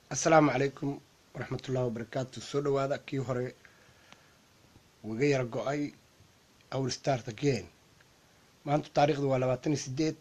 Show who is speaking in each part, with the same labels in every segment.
Speaker 1: assalaamu calaykum waraxmatullahi wabarakaatu soo dhawaada kii hore waga yara go-ay our start again maanta taariikhdu waa labaatan iyo sideed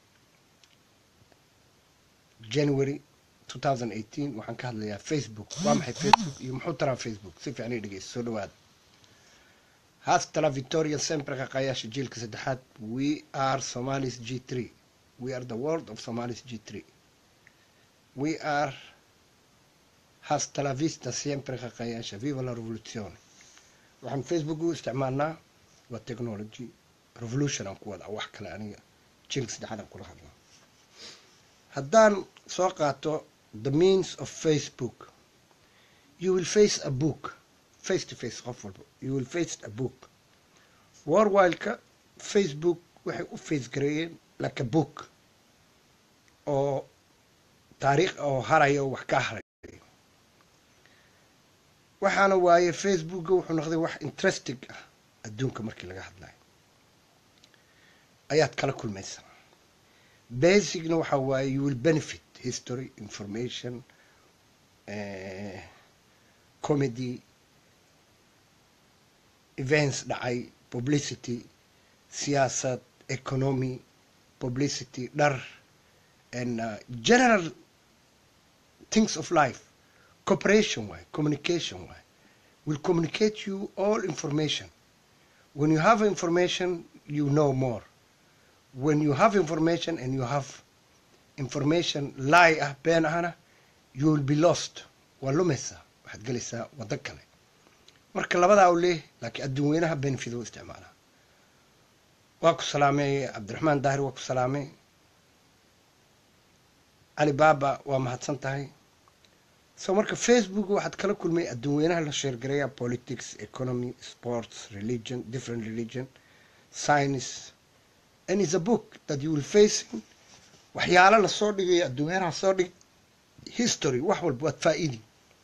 Speaker 1: january two thousand eighteen waxaan ka hadlayaa facebook waa maxay facebook iyo muxuu taraa facebook si fiican ii dhegeysa soo dhawaada haastala victoria sempre qaqayaasha jiilka saddexaad we are somalis g three we are the world of somalis g three we are hasta la vista siempre qaqayaasha viva la revolution waxaan facebook u isticmaalnaa waa technology revolution aan ku wadaa wax kale aniga jiilka saddexaad aan kula hadlaa haddaan soo qaato the means of facebook you will face a book face to face qof walba you will face a book warwileka facebook waxay u face gareeyeen like a book oo taariikh oo haraya oo wax ka haray waxaana waaye facebooka wuxuu noqday wax interesting ah adduunka markii laga hadlayo ayaad kala kulmaysaa basicna waxaa waaye you will benefit history information comedy events dhacay publicity siyaasad economy publicity dhar and uh, general things of life cooperation way communication way will communicate you all information when you have information you know more when you have information and you have information lie ah been ahna you will be lost waa lumaysaa waxaad gelaysaa waddo kale marka labadaa u leeh laakiin adduun weynaha benefit u isticmaalaa waa ku salaamay cabdiraxmaan daahir waa ku salaamay cali baaba waa mahadsan tahay so marka facebook waxaad kala kulmay adduun weynaha la sheergareeya politics economy sports religion different religion science and is a book that you will facing waxyaalo lasoo dhigayo adduun weynaha soo dhig history wax walba waad faa-idi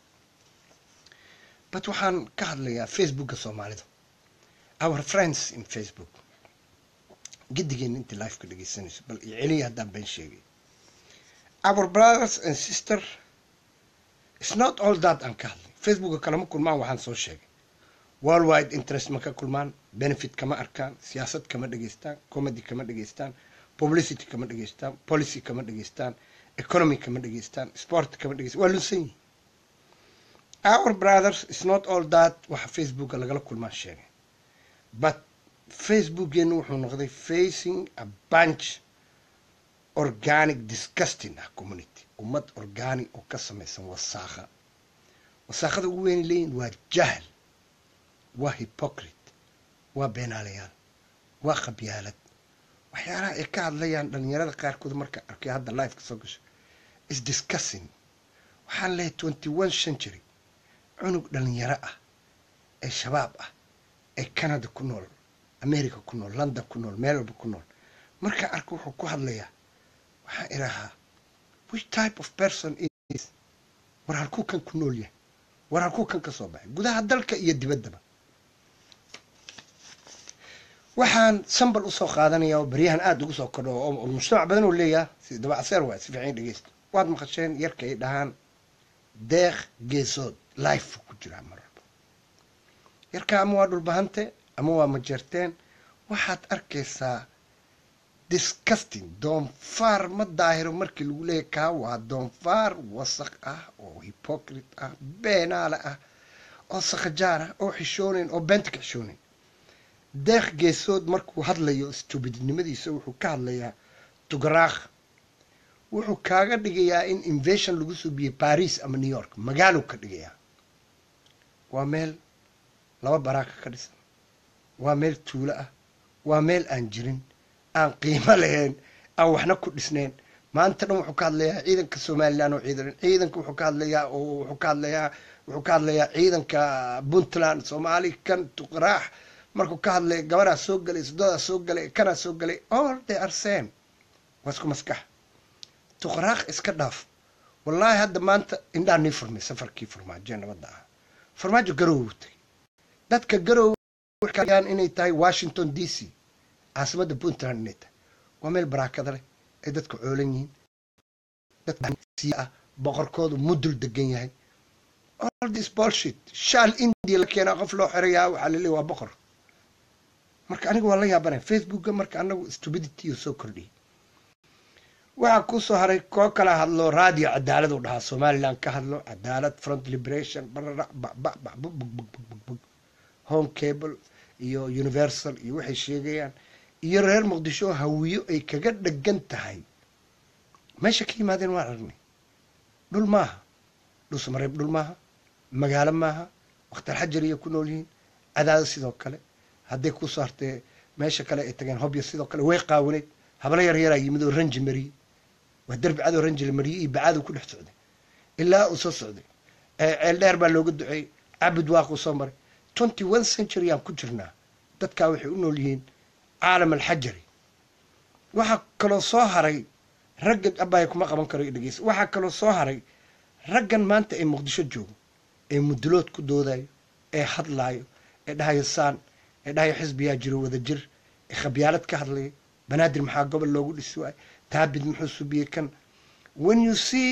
Speaker 1: but waxaan ka hadlayaa facebooka soomaalida our friends in facebook gedigeena intii life ka dhegeysanayso bal iyo celiya haddaan been sheegay our brothers and sister it's not all that aan ka hadlay facebooka kalama kulmaan waxaan soo sheegay worldwide interest ma ka kulmaan benefit kama arkaan siyaasad kama dhegeystaan comedy kama dhegeystaan publicity kama dhegeystaan policy kama dhegeystaan economy kama dhegeystaan sport kama dhegeystaan waa lunsan yihin our brothers is not all that waxa facebooka lagala kulmaan sheegay but facebookeenu wuxuu noqday facing a bunch organic disgusting ah community ummad organic oo ka samaysan wasaakha wasaakhada ugu weyn leeyihin waa jahl waa hypocrite waa beenaalayaal waa qabyaalad waxyaalaha ay ka hadlayaan dhalinyarada qaarkood marka arkay hadda lifeka soo gasho is discussing waxaan leehay twenty one century cunug dhalinyaro ah ee shabaab ah ee canada ku nool america ku nool london ku nool meel walba ku nool markaa arka wuxuu ku hadlayaa waxaan idhahaa which type of person is war halkuu kan ku nool yahay war halkuu kan ka soo baxay gudaha dalka iyo dibaddaba waxaan sambal usoo qaadanaya oo baryahan aada ugu soo kordho oo mujtamac badan oo leeyaha si dabacaseer waay si fiican dhegeysta waad maqasheen yarka ay dhahaan deeq geesood life ku jiraa mar walba yarka ama waa dhulbahante ama waa majeerteen waxaad arkaysaa disgusting doonfaar ma daahiro markii lagu leeyahy kaa waa doonfaar wasaq ah oo hypocrite ah beenaale ah oo sakhajaar ah oo xishoonayn oo beenta ka xishoonayn deeq geesood markuu hadlayo stubidnimadiisa wuxuu ka hadlayaa tugaraakh wuxuu kaaga dhigayaa in invasion lagu suubiyey baris ama new york magaaluu ka dhigayaa waa meel laba baraaka ka dhisan waa meel tuulo ah waa meel aan jirin aan qiimo lahayn aan waxna ku dhisnayn maanta dhan wuxuu ka hadlayaa ciidanka somalilan oo ciidan ciidanka wuxuu ka hadlayaa oo wuxuu ka hadlayaa wuxuu ka hadlayaa ciidanka puntland soomaali kan tuqraax markuu ka hadlay gabaraa soo galay sododaa soo galay kanaa soo galay all they are same waa isku maskax tuqraaq iska dhaaf wallaahi hadda maanta indhaa nii furmay safarkii farmaajo nabadda ah farmaajo garow tagay dadka garow waxaan inay tahay washington d c caasimadda puntland inay tahay waa meel baraakada leh ay dadka coolan yihiin dad siya ah boqorkoodu mudul degan yahay all this bullshit shaal india la keenaa qof loo xirayaa waxaa laleeya waa boqor marka aniga waa la yaabanaya facebooka marka anagu stupidity soo kordhiyay waxaa ku soo haray koo kala hadlo radio cadaalad u dhahaa somaliland ka hadlo cadaalad front liberation barara babababug home cable iyo universal iyo waxay sheegayaan iyo reer muqdisho hawiyo ay kaga dhegan tahay meesha ka yimaadeen waan aragnay dhul maaha dhulsamareeb dhul maaha magaalo maaha wakhtar xajar iyo ku nool yihiin cadaado sidoo kale hadday ku soo hartee meesha kale ay tageen hobyo sidoo kale way qaawaneyd hablo yar yaraa yimid oo ranji mariyey waa derbi cadoo ranji la mariyey iyo bacaadu ku dhex socday ilaa uu soo socday ceel dheer baa looga duceeyey cabid waaquu soo maray twenty one century aan ku jirnaa dadkaa waxay u nool yihiin caalam alxajari waxaa kaloo soo haray raggan abbaaya kuma qaban karo dhegeysa waxaa kaloo soo haray raggan maanta ee muqdisho joogo ee mudulood ku doodayo ee hadlaayo ee dhahayo saan ee dhahayo xisbiyaa jiro wada jir ee khabyaalad ka hadlaya banaadir maxaa gobol loogu dhisi waayo taabid muxuu subiyey kan when you see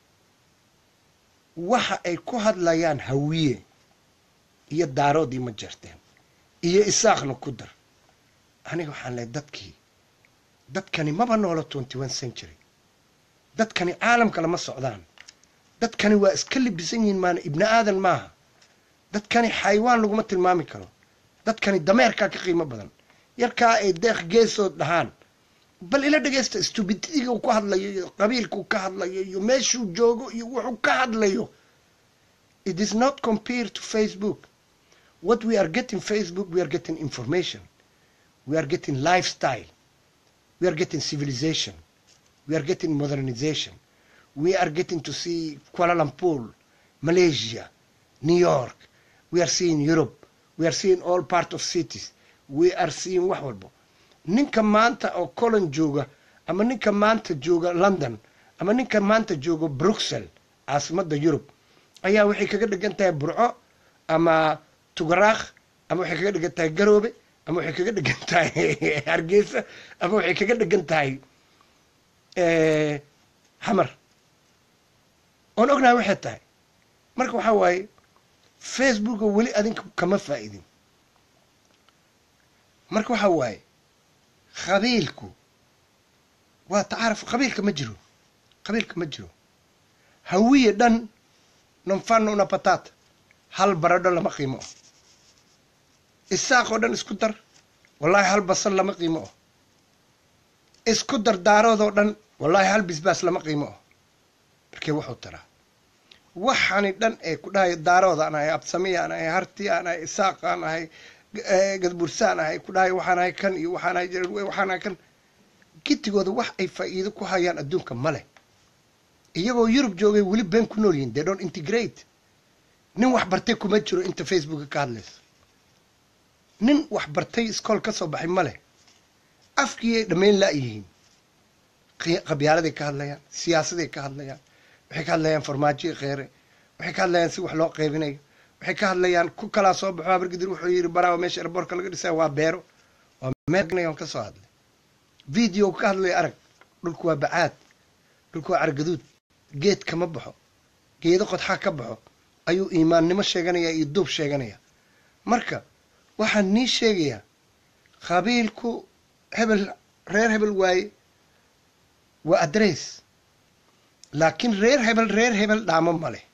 Speaker 1: waxa ay ku hadlayaan hawiye iyo daaroodii ma jeerteen iyo isaaqna ku dar aniga waxaan lehay dadkii dadkani maba noolo twenty one century dadkani caalamka lama socdaan dadkani waa iska libisan yihiin maana ibni aadan maaha dadkani xaywaan laguma tilmaami karo dadkani dameerkaa ka qiimo badan yarkaa ay deeq geesood dhahaan bal ila dhegaysta stubidiga uu ku hadlayo iyo qabiilkuu ka hadlayo iyo meeshuu joogo iyo wuxuu ka hadlayo it is not compared to facebook what we are getting facebook we are getting information we are getting lifestyle we are getting civilization we are getting modernization we are getting to see kuala lumpur malaysia new york we are seeing europe we are seeing all part of cities we are seeing wax walbo ninka maanta oo colon jooga ama ninka maanta jooga london ama ninka maanta jooga bruxelles caasimadda yurub ayaa waxay kaga dhigan tahay burco ama tugaraakh ama waxay kaga dhigan tahay garoobe ama waxay kaga dhigan tahay hargeysa ama waxay kaga dhigan tahay xamar oon ognahay waxay tahay marka waxaa waaye facebooka weli adinka kama faa'idin marka waxaa waaye qabiilku waa tacaaruf qabiilka ma jiro qabiilka ma jiro hawiye dhan nonfano una patata hal baradho lama qiimo oh isaaq oo dhan isku dar wallaahi hal basal lama qiimo oh isku dar daaroodoo dhan wallaahi hal bisbaas lama qiimo oh markee wuxuu taraa waxaani dhan ee ku dhahayo daarood aan ahay absami aan ahay harti aan ahay isaaq aan ahay gadbursaan ahay ku dhahayo waxaan ahay kan iyo waxaan ahay waxaan ahay kan gidigooda wax ay faa'iido ku hayaan adduunka male iyagoo yurub joogay weli been ku nool yihin they don't integrate nin wax bartay kuma jiro inta facebooka ka hadlayso nin wax bartay iskool ka soo baxay male afkiiay dhammayn la'yihiin qabyaaladay ka hadlayaan siyaasaday ka hadlayaan waxay ka hadlayaan farmaajoii kheere waxay ka hadlayaan si wax loo qaybinayo waxay ka hadlayaan ku kalaa soo baxo habargidir wuxuu yidhi baraawa meesha erboorka laga dhisaya waa beero waa meeon ka soo hadlay video ka hadlaya arag dhulku waa bacaad dhulku waa cargaduud geed kama baxo geedo qodxaa ka baxo ayuu iimaannimo sheeganayaa iyo duub sheeganaya marka waxaan nii sheegayaa qabiilku hebel reer hebel waaye waa adress laakiin reer hebel reer hebel dhaamo ma leh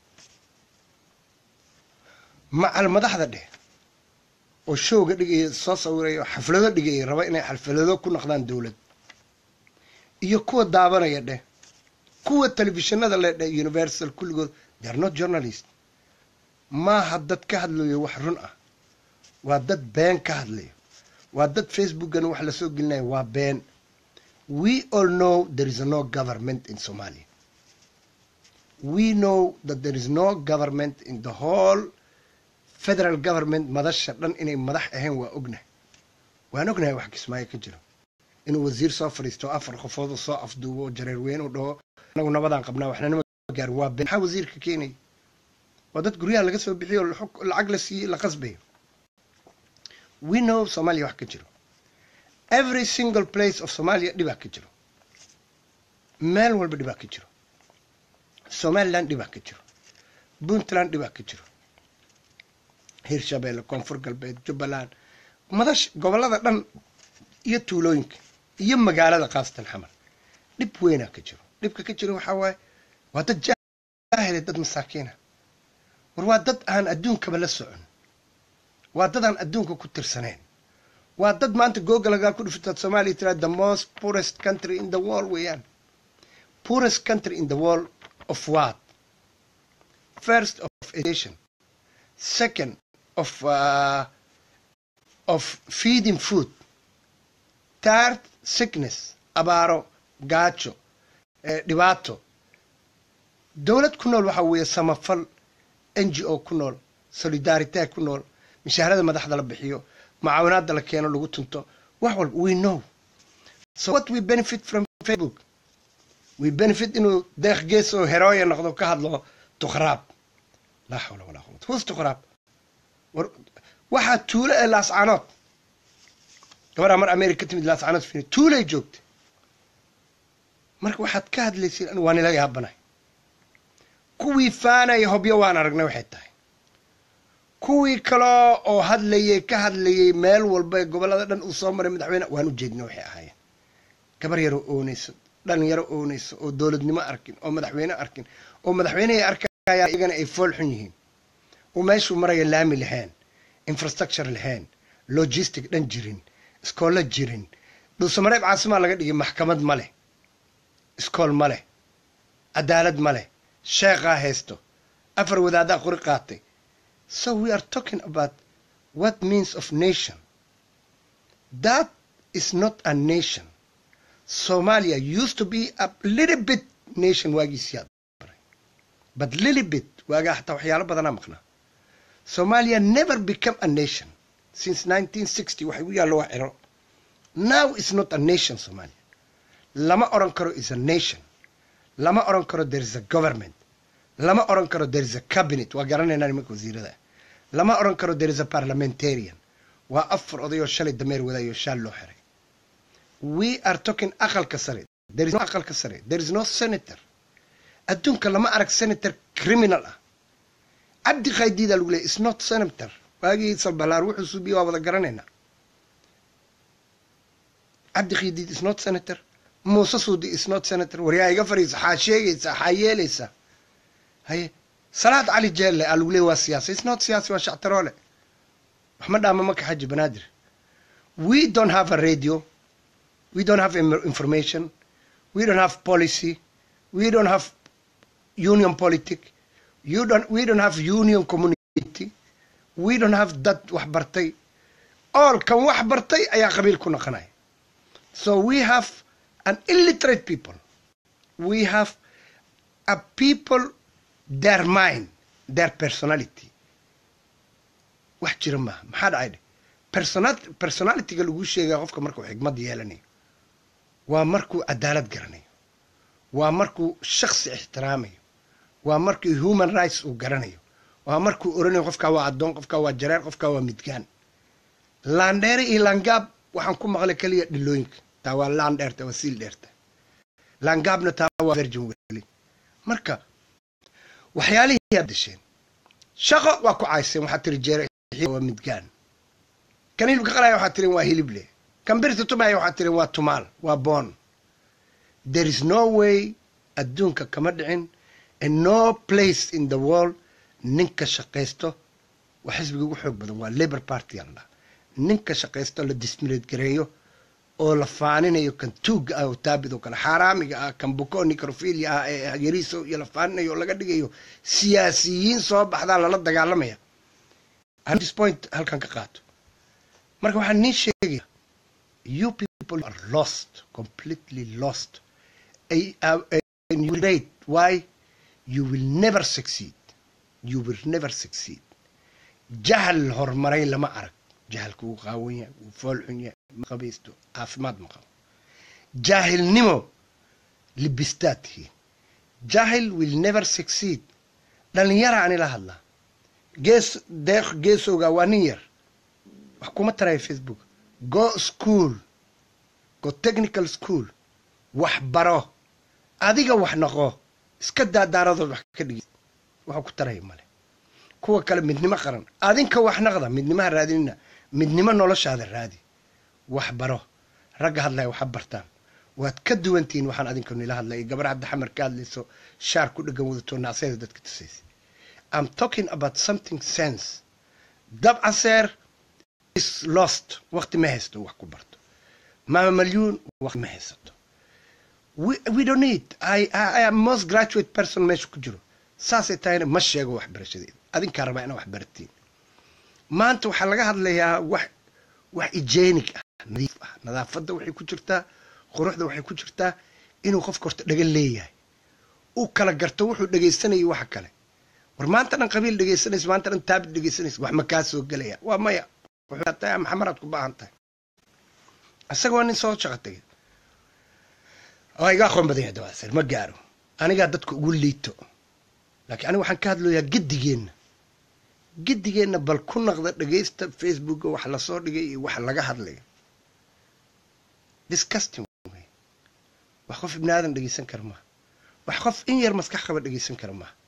Speaker 1: macal madaxda dheh oo showga dhigaya soo sawiraya oo xaflado dhigaya raba inay xalfalado ku noqdaan dowlad iyo kuwa daabanaya dheh kuwa telefishinada le dheh universal kulligood they are not journalist maaha dad ka hadlayo wax run ah waa dad been ka hadlayo waa dad facebookana wax lasoo gelinayo waa been we all know there is no government in somalia we know that there is no government in the whole federal government madasha dhan inay madax ahayn waa ognahay waan ognahay wax kismaayo ka jiro inuu wasiir soo fadhiisto afar qofood u soo afduubo jareer weyn u dhaho anagu nabadaan qabnaa waxnanima gaar waa been maxaa wasiirka keenaya waa dad guryaha laga soo bixiyo lacag la siiyey la qasbayo we know somalia wax ka jiro every single place of somalia dhibaa ka jiro meel walba dhibaa ka jiro somaliland dhibaa ka jiro puntland dhibaa ka jiro hirshabeelle koonfur galbeed jubbaland madash gobollada dhan iyo tuulooyinka iyo magaalada khaasatan xamar dhib weynaa ka jiro dhibka ka jiro waxaa waaye waa dad jaahile dad masaakiina war waa dad aan adduunkaba la socon waa dad aan adduunka ku tirsaneen waa dad maanta googalagaa ku dhufitaad soomaaliya tiraa the most poorest country in the world weeyaan poorest country in the world of what first of education second of uh, of feeding food third sickness abaaro gaajo dhibaato dowlad ku nool waxaa weeye samafal n g o ku nool solidarite ku nool mishaarada madaxda la bixiyo mucaawinaada la keeno lagu tunto wax walba we know so what we benefit from facebook we benefit inuu deeq gees oo herooya noqdo ka hadlo tukhraab laa xawla walaa quwata who's tukhraab war waxaa tuulo ee laascanood gabaraa mar america ka timid laascanood fini tuulay joogta marka waxaad ka hadlaysiin waa nila yaabanahay kuwii faanaya hobyo waan aragnay waxay tahay kuwii kaloo oo hadlayay ka hadlayay meel walba ee gobollada dhan uu soo maray madaxweyne waan u jeedna waxay ahaayeen gabar yaroo oonayso dhalinyaro oonayso oo dowladnimo arkin oo madaxweyne arkin oo madaxweynehay arkayaan iyagana ay fool xun yihiin oo meeshuu maraya laami lahayn infrastructure lahayn logistic dhan jirin iskoollo jirin dhuusamareeb caasimaa laga dhigay maxkamad ma leh iskool ma leh cadaalad ma leh sheekhaa haysto afar wadaadaa qori qaatay so we are talking about what means of nation that is not a nation somalia used to be a little bit nation waagiisiyaa but little bit waagaa xataa waxyaalo badanaa maqnaa somalia never become a nation since 1960 waxay u yaallo wax ciro now is not a nation somalia lama oran karo is a nation lama oran karo there is a government lama oran karo there is a cabinet waa garanaynaa nimanka wasiirada lama oran karo there is a parliamentarian waa afar odayoo shalay dameer wadaayo shaal loo xiray we are talking aqalka sare there is no aqalka sare there is no senator adduunka lama arag senator criminal ah cabdi khaydiida lagu leeyay is not senator waagii salbalaar wuxuu suubiye waa wada garanaynaa cabdi khaydiid is not senator muuse suudi is not senator waryaa iga fariisa xaa sheegaysaa xaa yeelaysaa haye salaad cali jeelle aa lagu leey waa siyaasa is not siyaasi waa shactaroole wax ma dhaama maka xaji banaadir we don't have a radio we don't have information we don't have policy we don't have union politic you don't we don't have union community we don't have dad wax bartay all kan wax bartay ayaa qabiil ku noqonaya so we have an illiterate people we have a people their mind their personality wax jira maaha maxaa dhacay dhe personal personalityga lagu sheegaya qofka markuu xigmad yeelanayo waa markuu cadaalad garanayo waa markuu shaksi ixtiraamayo waa markuu human rights uu garanayo waa markuu oranayo qofkaa waa addoon qofkaa waa jareer qofkaa waa midgaan laandheere iyo laangaab waxaan ku maqlay keliya dhilooyinka taa waa laan dheerta waa siil dheerta laangaabna taa waa virgin weli marka waxyaalihii aad dasheen shaqo waa ku cayseen waxaad tiri jeere waa midgaan kan hilibka qalaya waxaad tirin waa hilible kan birta tumaya waxaad tirin waa tumaal waa boon there is no way adduunka kama dhicin and no place in the world ninka shaqaysto waa xisbiga ugu xoog badan waa labour party alla ninka shaqaysto la dismileed gareeyo oo la faaninayo kan tuugga ah oo taabid oo kale xaaraamiga ah kan buko nicrofilia ah ee yariiso iyo la faaninayo oo laga dhigayo siyaasiyiin soo baxdaa lala dagaalamaya this point halkan ka qaato marka waxaan nii sheegaya you people are lost completely lost rate why you will never succeed you will never succeed jahal horumaray lama arag jahalka wuu qaawan yahay wuu fool xun yahay ma qabaysto caafimaad ma qabo jaahilnimo libistaad tihiin jahil will never succeed dhalinyara ani la hadlaa gees deeq geesowga waa nin yar wax kuma taraya facebook go school go technical school wax baro adiga wax noqo iska daadaaradood wax ka dhigi waxuu ku taraya male kuwa kale midnimo qaran adinka wax naqda midnimaha raadinina midnimo noloshaada raadi wax baro ragga hadlaya waxa bartaan waad ka duwantihiin waxaan adinka nila hadlaya gabar hadda xamar ka hadlayso shaar ku dhegan wadato nacseeda dadka tusaysa i'm talking about something sense dabcaseer is lost waqti ma haysto wax ku barto maama malyuun waqti ma haysato we, we don't need I, I, I am most graduate person meesha ku jiro saasay tahayna ma sheego waxbarashadeeda adinkaa rabaa inaa wax baratiin maanta waxaa laga hadlayaa wax wax hygienic ah nadiif ah nadaafadda waxay ku jirtaa quruxda waxay ku jirtaa inuu qofka horta dhagan leeyahay uu kala garto wuxuu dhegaysanayay waxa kale war maanta dhan qabiil dhegaysanaysa maanta dhan taabid dhegaysanaysa wax ma kaa soo gelaya waa maya wuxuu tahay maxamaraad ku baahan tahay isaga waa nin soo shaqo tegay oo iga aqoon badan yahay dawaasir ma gaaro anigaa dadka ugu liito laakiin aniga waxaan ka hadlayaa giddigeenna giddigeenna bal ku naqda dhegaysta facebooka wax lasoo dhigay iyo wax laga hadlaya disgusting wey wax qof ibni aadan dhegaysan kara maaha wax qof in yar maskax qaba dhegaysan kara maaha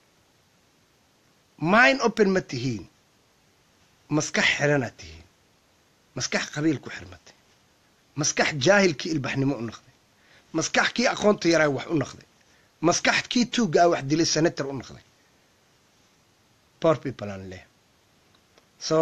Speaker 1: mind open ma tihiin maskax xiranaad tihiin maskax qabiil ku xirmatay maskax jaahilkii ilbaxnimo u naqday maskax kii aqoonta yaraa wax u naqday maskax kii tuugga ah wax dilay senator u naqday poor people aan leh so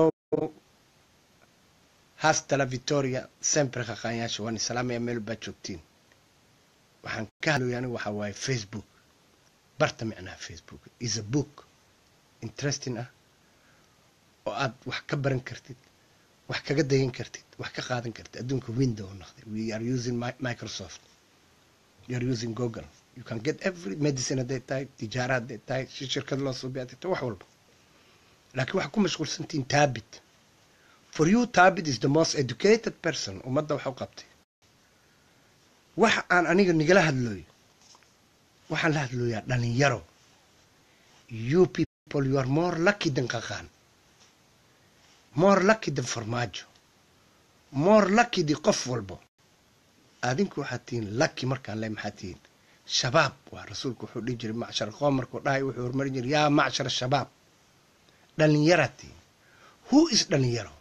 Speaker 1: hasta la victoria sempre qaqaanyaasha waan islaamaya meel baad joogtiin waxaan ka hadlaya anigu waxaa waaye facebook barta micnaha facebook is a book interesting ah oo aad wax ka baran kartid wax kaga dayan kartid wax ka qaadan kartid adduunka window noqday we are using microsoft you are using google you can get every medicine hadday tahay tijaara hadday tahay si shirkad loo suubiy hadday tahay wax walba laakiin waxaa ku mashquulsantihiin taabit for you taabit is the most educated person ummadda wax u qabtay waxa aan aniga nigala hadlooyo waxaan la hadlooyaa dhalinyaro you people you are more lucky than qaqaan more lucky than farmaajo more lucky di qof walbo adinku waxaad tihiin lucky markaan le maxaad tihiin shabaab waa rasuulku wuxuu dhihi jiray macshar qoom markuu dhahay wuxuu horumarin jiray yaa macshar shabaab dhalinyaraad tihiin who is dhalinyaro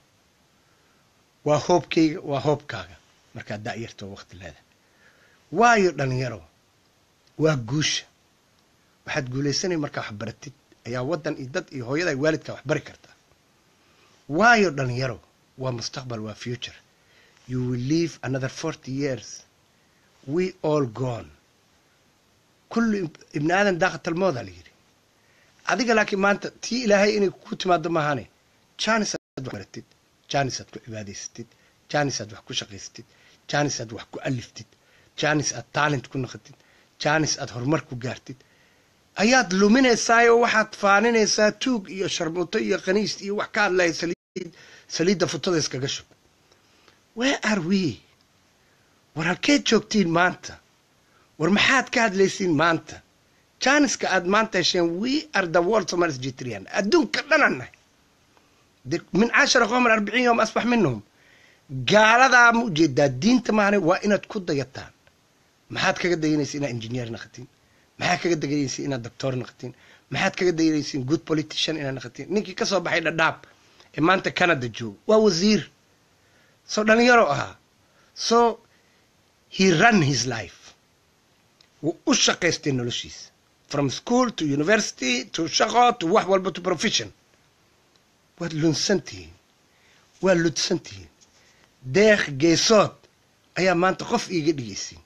Speaker 1: waa hoobkayga waa hoobkaaga markaad da'yarto waqti leedahay waayo dhalinyaro waa guusha waxaad guulaysanay markaa wax baratid ayaa waddan iyo dad iyo hooyada waalidkaa wax bari kartaa waayo dhalinyaro waa mustaqbal waa future you will live another forty years we all gone kullu ibni aadan daaqatalmooda la yidhi adiga laakiin maanta tii ilaahay inay ku timaado maahane janis aad wax baratid janis aad ku cibaadaysatid janis aad wax ku shaqaysatid janis aad wax ku aliftid janis aad talent ku naqatid janis aad horumar ku gaartid ayaad luminaysaa oo waxaad faaninaysaa tuug iyo sharmuuto iyo kaniis iyo wax ka hadlaya saliid saliidda futada iskaga shub where are we war halkeed joogtiin maanta war maxaad ka hadlaysiin maanta janiska aad maanta hesheen we are the world somalis jitrian adduunka dhanannahay min cashara qomar arbiciin yom asbax minhum gaaladaa ma ujeedaa diinta maahane waa inaad ku dayataan maxaad kaga dayanaysa inaad engineer naqatiin maxaad kaga dayanaysa inaad doctor naqatiin maxaad kaga dayanaysiin good politician inaad naqatiin ninkii ka soo baxay dhadhaab ee maanta canada jooga waa wasiir soo dhalinyaro ahaa so he run his life wuu u shaqaystay noloshiisa from school to university to shaqo to wax walba to profession waad lunsan tihiin waad ludsan tihiin deeq geesood ayaa maanta qof iiga dhegaysiin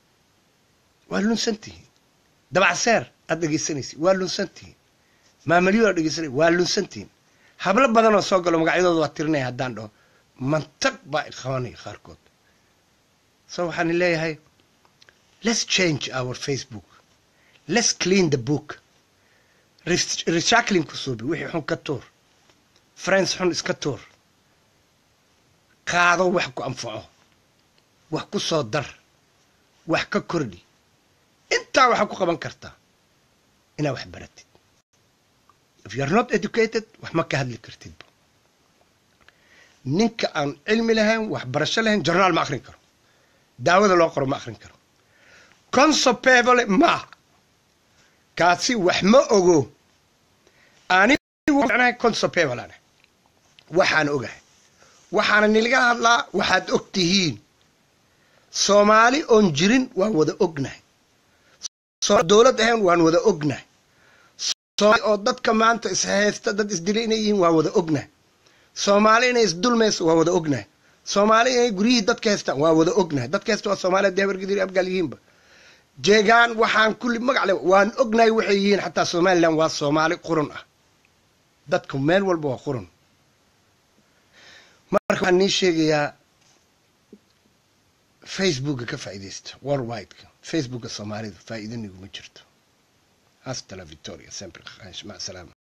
Speaker 1: waad lunsan tihiin dabacseer aad dhegaysanaysid waa lunsan tihiin maamalyo aad dhegaysanay waa lunsan tihiin hablo badan oo soo galo magacyadooda waa tirinaya haddaan dhaho mantaq baa qabanaya qaarkood so waxaan leeyahay let's change our facebook let's clean the book recycling ku suubi wixii xun ka tuur friends xun iska tuur qaado wax ku anfaco wax ku soo dar wax ka kordhi intaa waxaa ku qaban kartaa inaad wax baratid if you are not educated wax ma ka hadli kartidba ninka aan cilmi lahayn waxbarasho lahayn jornaal ma akrin karo daawada loo qoro ma akrin karo consopebole maaha kaasi wax ma ogo anigu consopebalan waxaan ogahay waxaana nilga hadlaa waxaad og tihiin soomaali oon jirin waan wada ognahay dowlad ahayn waan wada ognahay oo dadka maanta ishaysta dad isdilay inay yihiin waan wada ognahay soomaali inay isdulmayso waan wada ognahay soomaali inay guryihii dadka haystaan waan wada ognahay dadka haysta waa soomaaliya deebargidir abgaal yihiinba jeegaan waxaan kulli magacle waan ognahay waxay yihiin xataa somalilan waa soomaali qurun ah dadku meel walba waa qurun marka waxaan nii sheegayaa facebooka ka faa'iidaysta worldwideka facebooka soomaalida faa'iidaniguma jirto hasta la victoria sempre mac salaama